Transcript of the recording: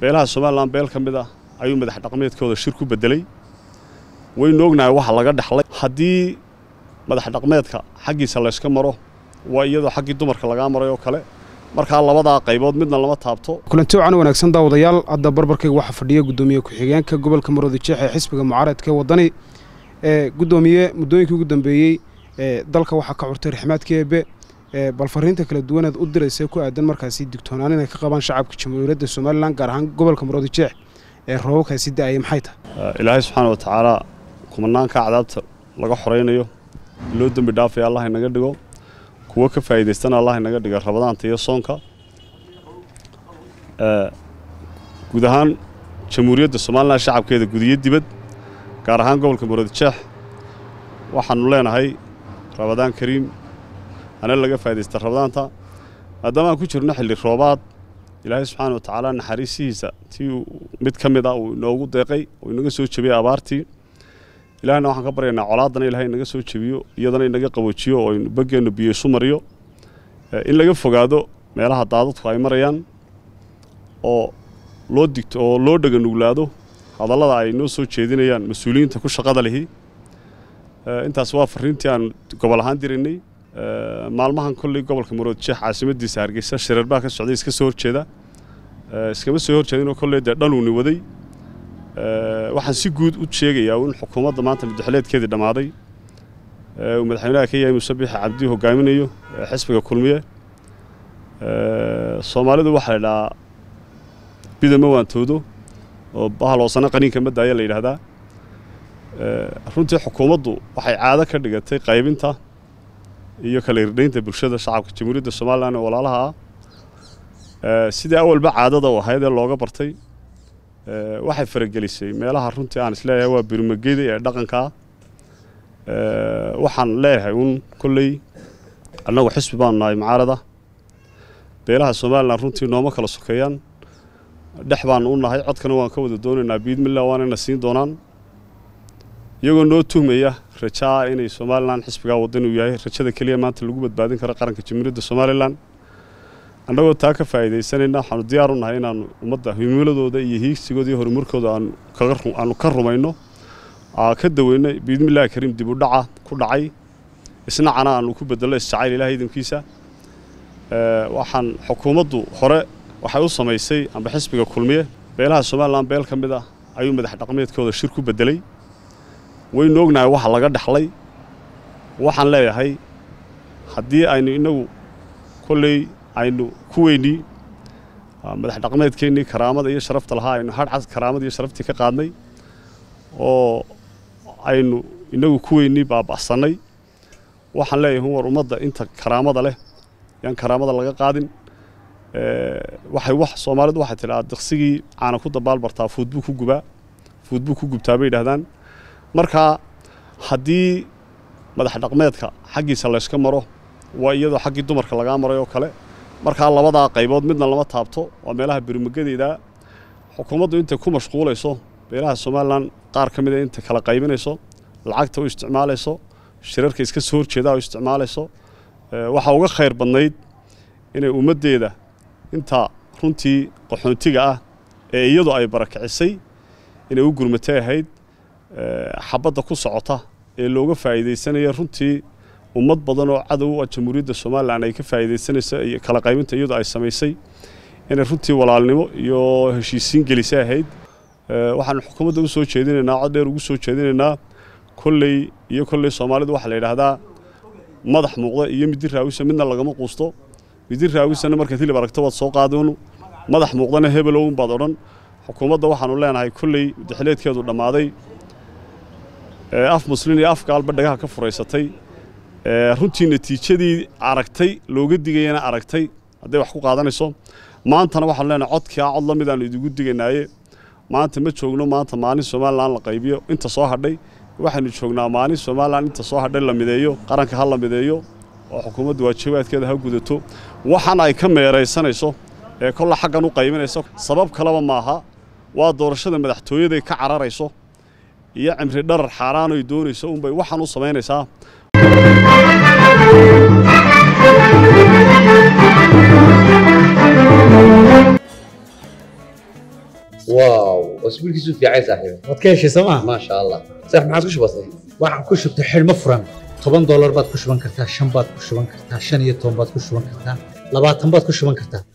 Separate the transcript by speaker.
Speaker 1: beelaha somalilan beel ka mid ah ayuu madax dhaqmeedkooda shir ku bedelay waynu ognahay waxa laga dhexlay haddii madax dhaqmeedka xaggiisa layska maro waa iyadoo xaggii dumarka lagaa maray oo kale markaa labadaa qaybood midna lama taabto
Speaker 2: kulanti wacan wanaagsan daawadayaal hadda barbarkayga waxaa fadhiya guddoomiye ku-xigeenka gobolka maroodi jeex ee xisbiga mucaaradka ee waddani ee guddoomiye muddooyinkii ugu dambeeyey ee dalka waxaa ka curtay raxmaadka eebe bal fariinta kala duwaneed u diraysa ku aadan markaasi digtoonaan inay ka qabaan shacabka jamhuuriyadda somalilan gaar ahaan gobolka maroodi jeex ee roobabkaasi da'aya maxay tahay
Speaker 1: ilaahay subxaana wa tacaala kumanaanka cadaabta laga xoraynayo loo dembi dhaafaya allah inaga dhigo kuwo ka faa'iidaystana allah inaga dhiga rabadaanta iyo soonka guud ahaan jamhuuriyadda somalilan shacabkeeda gudiyo dibad gaar ahaan gobolka maroodi jeex waxaanu leenahay rabadaan kariim hana laga faa'iidaysta rabadaanta maadaama aan ku jirno xilli roobaad ilaahay subxaana wa tacaala naxariisihiisa tii mid ka mid ah uu inoogu deeqay oo inaga soo jebiyey abaartii ilaahna waxaan ka baryaynaa colaadana ilahay inaga soo jebiyo iyadana inaga qaboojiyo oo bageennu biyo isu mariyo in laga fogaado meelaha daadadku ay marayaan oo loo digto oo loo dhega nuglaado hadallada ay noo soo jeedinayaan mas-uuliyiinta ku shaqada lihi intaas waa fariintii aan gobol ahaan diraynay maalmahan kolley gobolka marood jeex caasimadiisa hargeysa shireer baa ka socday iska soo horjeeda iskama soo horjeedinoo kolley dee dhanuuni waday waxaan si guud u sheegayaa in xukuumadda maanta madaxleedkeedii dhammaaday uu madaxweynaha ka yahay muuse biixi cabdi hogaaminayo xisbiga kulmiye soomaalidu waxaa la idhahaa bidama waantoodo oo bahaloosana qaniinka ma daaya la yidhaahdaa runtii xukuumaddu waxay caado ka dhigatay qaybinta iyo kala irdhaynta bulshada shacabka jamhuuriyadda somalilan ee walaalaha ah sidii awalba caadada u ahayd ee looga bartay waxay faragelisay meelaha runtii aan isleeyahay waa birmageda ee dhaqanka ah waxaan leeyahay uun kolley annagu xisbi baanu nahay mucaarada beelaha somalilan runtii nooma kala sokeeyaan dhex baanu u nahay codkana waan ka wada doonaynaa biidmillah waanayna siin doonaan iyagoo noo tuhmaya rajaa inay somalilan xisbigaa waddan uu yahay rajada keliya maanta lagu badbaadin karo qaranka jamhuuriyadda somalilan annagoo taa ka faa'iidaysanayna waxaanu diyaar u nahay inaannu ummadda himiladooda iyo hiigsigooda iyo horumarkooda aanu ka rumayno ka daweyno biidmillahi kariim dib u dhaca ku dhacay isnacana aanu ku bedello isjacayl ilaah idinkiisa waxaan xukuumaddu hore waxay u samaysay amba xisbiga kulmiye beelaha somalilan beel ka mid ah ayuu madax dhaqmeedkooda shir ku bedelay waynu ognahay waxa laga dhexlay waxaan leeyahay haddii aynu inagu kolley aynu ku weynii madax dhaqmeedkeennii karaamada iyo sharafta lahaa aynu hadhcad karaamada iyo sharaftii ka qaadnay oo aynu inagu ku weynii baaba'sannay waxaan leeyahay war ummadda inta karaamada leh yaan karaamada laga qaadin waxay wax soomaalidu waxay tidhahaa daqsigii caana ku dabaal bartaa fuudbuu ku gubaa fuudbuu ku gubtaa bay yidhahdaan markaa haddii madax dhaqmeedka xaggiisa layska maro waa iyadoo xaggii dumarka lagaa maray oo kale markaa labadaa qaybood midna lama taabto waa meelaha birmagedeeda xukuumaddu intay ku mashquulayso beelaha somalilan qaar ka mida intay kala qaybinayso lacagta u isticmaalayso shirarka iska soo horjeedaa u isticmaalayso waxaa uga khayr badnayd inay ummaddeeda inta runtii qaxoontiga ah ee iyadu ay barakicisay inay u gurmatay ahayd xabadda ku socota ee looga faa'iidaysanaya runtii ummad badan oo cadow ah jamhuuriyadda somalilan ay ka faa'iidaysanayso iyo kala qaybinta iyadu ay samaysay inay runtii walaalnimo iyo heshiisiin gelisay ahayd waxaanu xukuumadda u soo jeedinaynaa cod dheer ugu soo jeedinaynaa kolley iyo kolley soomaalidu waxaa la yidhaahdaa madax muuqda iyo midi raawisa midna lagama quusto midi raawisana markaad hilib aragto waad soo qaadonu madax muuqdana hebelown baad odhan xukuumadda waxaanu leenahay kolley madaxleedkeedu dhammaaday af muslin iyo af gaalba dhagaha ka furaysatay runtii natiijadii aragtay looga digayana aragtay hadday wax ku qaadanayso maantana waxaanu leenahay codkaa cod la midaanu idigu digaynaaye maanta ma joogno maanta maalin somalilan la qaybiyo inta soo hadhay waxaynu joognaa maalin somalilan inta soo hadhay la mideeyo qaranka ha la mideeyo oo xukuumaddu waajibaadkeeda ha gudato waxaan ay ka meeraysanayso ee kolla xaggan u qaybinayso sabab kaleba maaha waa doorashada madaxtooyaday ka cararayso iyo cimri dharar xaaraanoy doonayso unbay waxaan u samaynaysaa
Speaker 3: واو واسبوع كيسو في عايز صاحبي
Speaker 4: waad ka heshay sooma
Speaker 3: ما شاء الله صح ما عادش بسيط
Speaker 4: waxaan ku shubtay xidhmo furan toban doolar baad ku shuban kartaa shan baad ku shuban kartaa shan iyo toban baad ku shuban kartaa labaatan baad ku shuban kartaa